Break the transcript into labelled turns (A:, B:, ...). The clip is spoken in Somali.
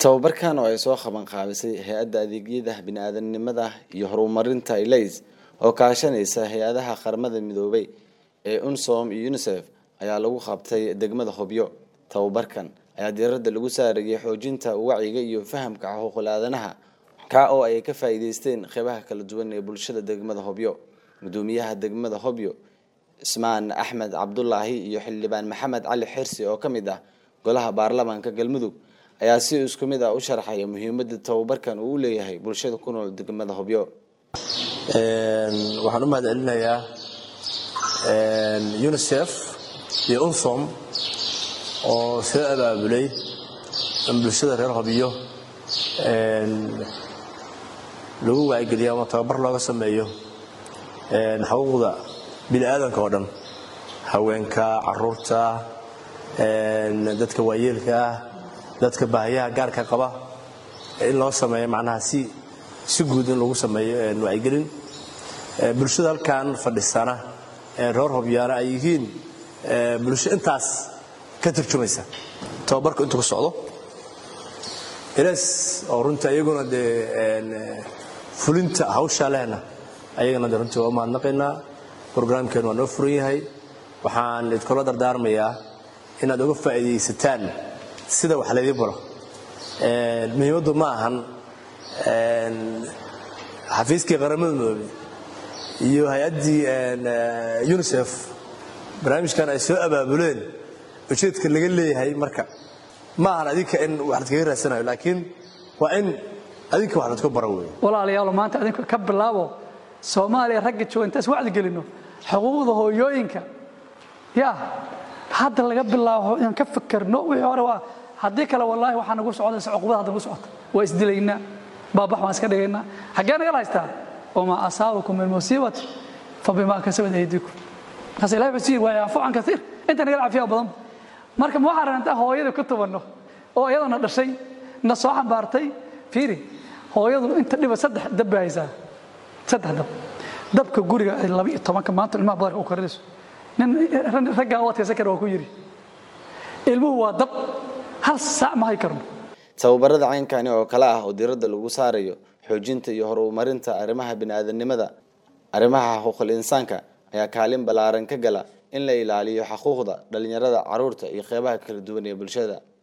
A: tababarkan oo ay soo qaban qaabisay hay-adda adeegyada bini-aadanimada iyo horumarinta ilays oo kaashanaysa hay-adaha qaramada midoobay ee unsom iyo unisef ayaa lagu qabtay degmada hobyo tababarkan ayaa diiradda lagu saarayay xoojinta wacyiga iyo fahamka xuquuqul aadanaha kaa oo ay ka faa'iideysteen qeybaha kala duwan ee bulshada degmada hobyo gudoomiyaha degmada hobyo ismaan axmed cabdulaahi iyo xildhibaan maxamed cali xirsi oo ka mid ah golaha baarlamaanka galmudug ayaa si isku mid ah u sharxaya muhiimada tababarkan uu u leeyahay bulshada ku nool degmada hobyo
B: waxaan u mahad celinayaa unisef iyo unsom oo soo abaabulay in bulshada reer hobyo lagu waacigeliyo ama tababar looga sameeyo xuquuqda bini'aadanka oo dhan haweenka caruurta dadka waayeelka ah dadka baahiyaha gaarka qaba in loo sameeyo macnaha si si guud in lagu sameeyo wacyigelin bulshada halkan fadhisana reer hobyaana ay yihiin bulsho intaas ka turjumaysa tababarku intuu ka socdo ilaas oo runtii ayaguna dee fulinta hawshaa lehna ayagana de runtii waa u mahadnaqaynaa brograamkeen waa noo furan yahay waxaan idkula dardaarmayaa inaad uga faa'iidaysataan sida wax laydii baro muhiimaddu ma ahan xafiiskii qaramada midoobey iyo hay-addii unisef barnaamijkan ay soo abaabuleen ujeedka laga leeyahay marka ma ahan adinka in wax ladkaga raadsanayo laakiin waa in adinka wax ladku baro wey
C: walaalayaalo maanta adinku ka bilaabo soomaaliya ragga jooga intaas wacdi gelino xuquuqda hooyooyinka ya hadda laga bilaabo inaan ka fakerno wixii hore waa haddii kale wallaahi waxaa nagu socdaysa cuqubada hadda nagu socota waa isdilaynaa baabax waan iska dhigaynaa xaggee nagala haystaa wamaa asaabakum min musiibati fabimaa kasabat aydiikum markaas ilahi wuxuu sii waa yaafu can kaiir inta nagala cafiyaa badan marka ma waxaan rabnaa hooyada ku tubanno oo iyadana dhashay na soo xambaartay fiiri hooyadu inta dhiba saddex dab bay haysaa saddex dab dabka guriga ay laba iyo tobanka maanta ilmaha badarka u karinayso nin raggaa u adkaysan kara waa ku yidhi ilmuhu waa dab hal saac ma hay karno
A: tababarada caynkani oo kale ah oo diiradda lagu saarayo xoojinta iyo horumarinta arrimaha bini-aadanimada arrimaha xuquuqul insaanka ayaa kaalin ballaaran ka gala in la ilaaliyo xuquuqda dhalinyarada caruurta iyo qeybaha kala duwan ee bulshada